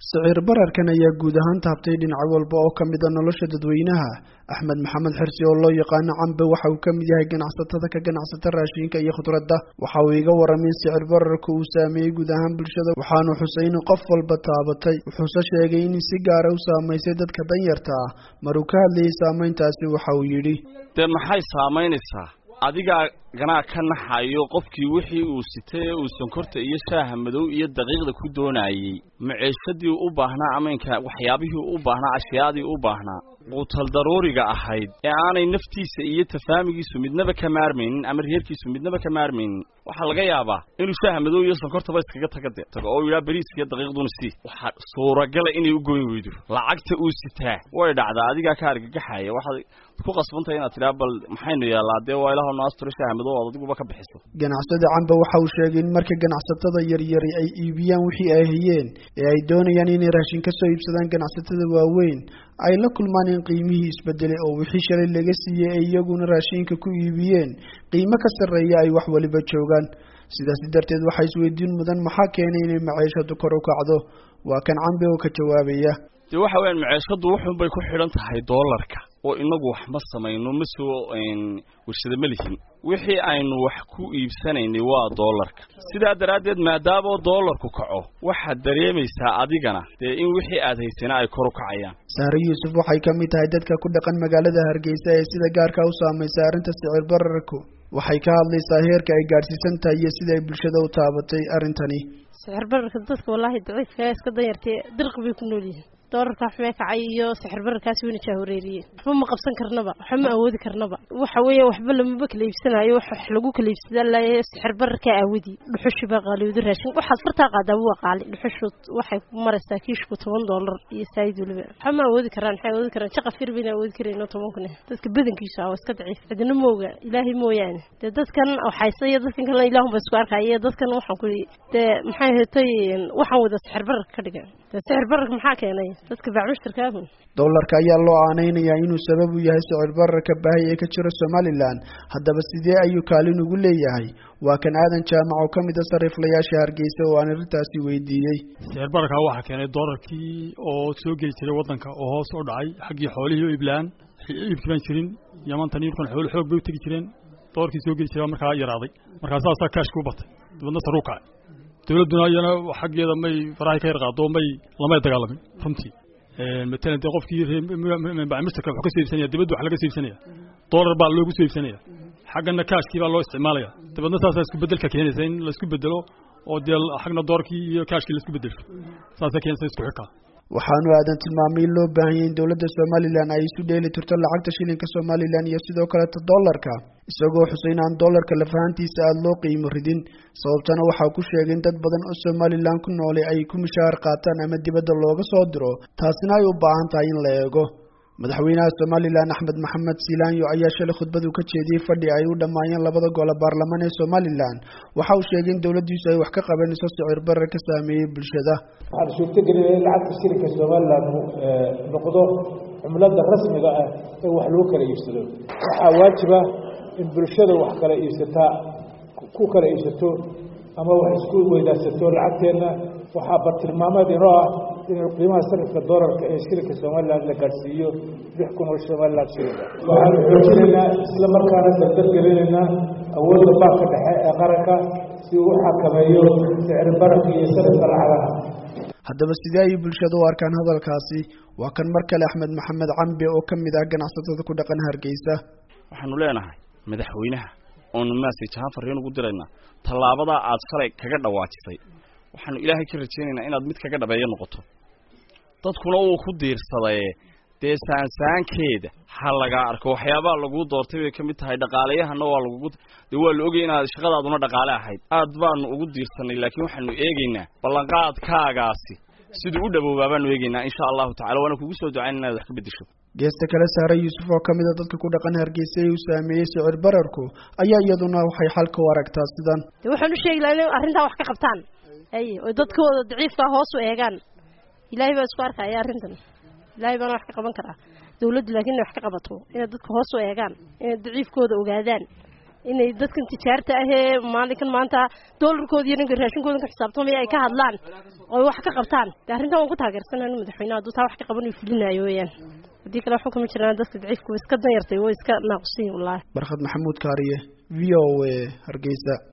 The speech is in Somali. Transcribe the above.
sicir bararkan ayaa guud ahaan taabtay dhinac walba oo ka mid a nolosha dadweynaha axmed maxamed xirsi oo loo yaqaano cambe waxa uu ka mid yahay ganacsatada ka ganacsata raashinka iyo khudradda waxa uu iga waramay in sicir bararka uu saameeyey guud ahaan bulshada waxaanu xusay in qof walba taabatay wuxuuse sheegay in si gaara u saamaysay dadka danyarta ah maruu ka hadlayay saameyntaasi waxa uu yidhi dee maxay saamaynaysaa adigaa ganaa ka naxayo qofkii wixii uu sitay ee uu sonkorta iyo shaaha madow iyo daqiiqda ku doonayey maceeshadii u baahnaa amaynka waxyaabihii u baahnaa ashyaadii u baahnaa quutal daruuriga ahayd ee aanay naftiisa iyo tafaamigiisu midnaba ka maarmaynin ama reerkiisu midnaba ka maarmaynin waxaa laga yaabaa inuu shaaha madow iyo sonkortaba iskaga taga de tago oo yidhaha beriiska iyo daqiiqduna sii waxaa suuragala inay u goyn weydo lacagta uu sitaa way dhacdaa adigaa ka argagaxaya waxaad ku qasbantahay inaad tidhaha bal maxaynu yaallaa dee waa ilaah noo asturo shaaha madow ood adiguba ka bixiso ganacsada camba waxa uu sheegay in marka ganacsatada yaryari ay iibiyaan wixii ay hayeen ee ay doonayaan inay raashin ka soo iibsadaan ganacsatada waaweyn ay la kulmaan in qiimihii isbedelay oo wixii shalay laga siiyey ay iyaguna raashinka ku iibiyeen qiimo ka sarreeya ay wax waliba joogaan sidaasi darteed waxaa isweydiin mudan maxaa keenay inay maciishadu kor u kacdo waa kan cambe oo ka jawaabaya dee waxa weyaan maceeshadu wuxun bay ku xidhan tahay doolarka oo inagu wax ma samayno ma soo warshada ma lihin wixii aynu wax ku iibsanaynay waa doolarka sidaa daraaddeed maadaama doolarku kaco waxaad dareemaysaa adigana dee in wixii aad haysana ay kor u kacayaan sahre yuusuf waxay ka mid tahay dadka ku dhaqan magaalada hargeysa ee sida gaarka u saamaysay arrinta sicir bararku waxay ka hadlaysaa heerka ay gaadhsiisan tahay iyo sida ay bulshada u taabatay arrintani sicir bararka dadka wallaahi daciifka iska danyartay dirqi bay ku nool yihiin doolarka xumee kacay iyo sixir bararkaasi wayna jaahoreeriyeen waxba ma qabsan karnaba waxba ma awoodi karnaba waxa weeye waxba lamaba kala iibsanayo wax lagu kala iibsadaa laaya sixir bararkaa aawadi dhuxushi baa qaaliyooda raashin waxaad fartaa qaadaa waa qaali dhuxushu waxay ku maraysaa kiishku toban doolar iyo saayid waliba waxba ma awoodi karaan maxay awoodi karaan jaqa fir bayna awoodi karayno toban kun dadka badankiisu ah waa iska daciif cidina mooga ilaahay mooyaane dee dadkan waxayse iyo dadkan kalena ilaahun ba isku arkaya dadkan waxaan ku dee maxay hetay waxaan wada sixir bararka ka dhigan dee sixir bararka maxaa keenay dadka bacmushtarkaahu doolarka ayaa loo aanaynayaa inuu sabab u yahay sicir bararka baahi ee ka jira somalilan haddaba sidee ayuu kaalin ugu leeyahay waa kan aadan jaamac oo ka mid a sariiflayaasha hargeysa oo aan arrintaasi weydiiyey sicir bararkaa waxaa keenay doolarkii oo soo geli jiray waddanka oo hoos u dhacay xaggii xoolihii oo iiblaan iibki baan jirin yamantan iibkan xoolo xoog bay u tegi jireen doolarkii soo geli jiray markaa yaraaday markaa saasaa kaashka u batay dibadna saruu kacay dawladduna iyana xaggeeda may farahay ka yar qaado may lamay dagaalamin runtii matalan dee qofkii bacmistarka wuxuu ka soo iibsanaya dibadda wax laga soo iibsanaya doolar baa loogu soo iibsanaya xaggana kaashkii baa loo isticmaalaya dabeedna saasaa isku bedelka keenaysa in laisku bedelo oo dee xagna doorkii iyo kaashkii laisku bedelsho saasa keenaysa isku xirkaa waxaanu aadan tilmaamay in loo baahanyay in dowladda somalilan ay isu dheeli tirto lacagta shilinka somalilan iyo sidoo kaleta doolarka isagoo xusay in aan doolarka lafahantiisa aada loo qiimo ridin sababtana waxaa ku sheegay in dad badan oo somalilan ku noolay ay ku mishaar qaataan ama dibadda looga soo diro taasina ay u baahan tahay in la eego madaxweynaha somalilan axmed maxamed silaanyo ayaa shalay khudbadu ka jeediyey fadhi ay u dhammaayeen labada gole baarlamaan ee somalilan waxa uu sheegay in dowladdiisu ay wax ka qabanayso sicir barar ka saameeyey bulshada waxaan suurtagelinaya in lacagta shilinka somalilan noqdo cumlada rasmiga ah ee wax lagu kala iibsado waxaa waajiba in bulshada wax kala iibsataa ku kala iibsato ama wax isku weydaarsato lacagteenna waxaa bartilmaameed inoo ah in qiimaha sarifka doolarka ee shilinka somalilan la gaadhsiiyo lix kun oo somalilan shilinka waxaanu xoojinaynaa isla markaana dardar gelinaynaa awoodda baanka dhexe ee qaranka si uu u xakameeyo sicir bararka iyo sarifka lacagaha haddaba sidee ayay bulshada u arkaan hadalkaasi waa kan mar kale axmed maxamed cambe oo ka mid ah ganacsatada ku dhaqan hargeysa waxaanu leenahay madaxweynaha oonu maasay jahaan farriin ugu diraynaa tallaabadaa aad shalay kaga dhawaajisay waxaanu ilaahay ka rajaynaynaa inaad mid kaga dhabeeyo noqoto dadkuna uu ku diirsadaye dee saansaankeeda ha lagaa arko waxyaabaha laguu doortay bay ka mid tahay dhaqaaleyahana waa lagugu dee waa la ogay inaad shaqadaaduna dhaqaale ahayd aad baanu ugu diirsanay laakiin waxaanu eegaynaa ballanqaadkaagaasi siduu u dhawoobaa baanu eegaynaa insha allahu tacala waana kugu soo ducayn inaad wax ka bedesho geesta kale saare yuusuf oo ka mid a dadka ku dhaqan hargeysa ee uu saameeyey sicir bararku ayaa iyaduna waxay xalka u aragtaa sidan de waxaan u sheegi laha inay arrintaa wax ka qabtaan ay oo dadkooda daciifkaa hoos u eegaan ilaahay baa isku arkaya arrintan ilaahay baana wax ka qaban karaa dawladdu laakiin inay wax ka qabato inay dadka hoos u eegaan inay daciifkooda ogaadaan inay dadkan tijaarta ahee maalinkan maanta doolarkooda iyo ninka raashinkooda ka xisaabtamaya ay ka hadlaan oo wax ka qabtaan de arrintan waan ku taageersanaa inu madaxweynaha hadduu taa wax ka qaban uu fulinayo weeyaan haddii kale waxba kama jiraan dadka daciifka way iska danyartay way iska naaqusiyin wallaahi barkhad maxamuud kaariye v o a hargeysa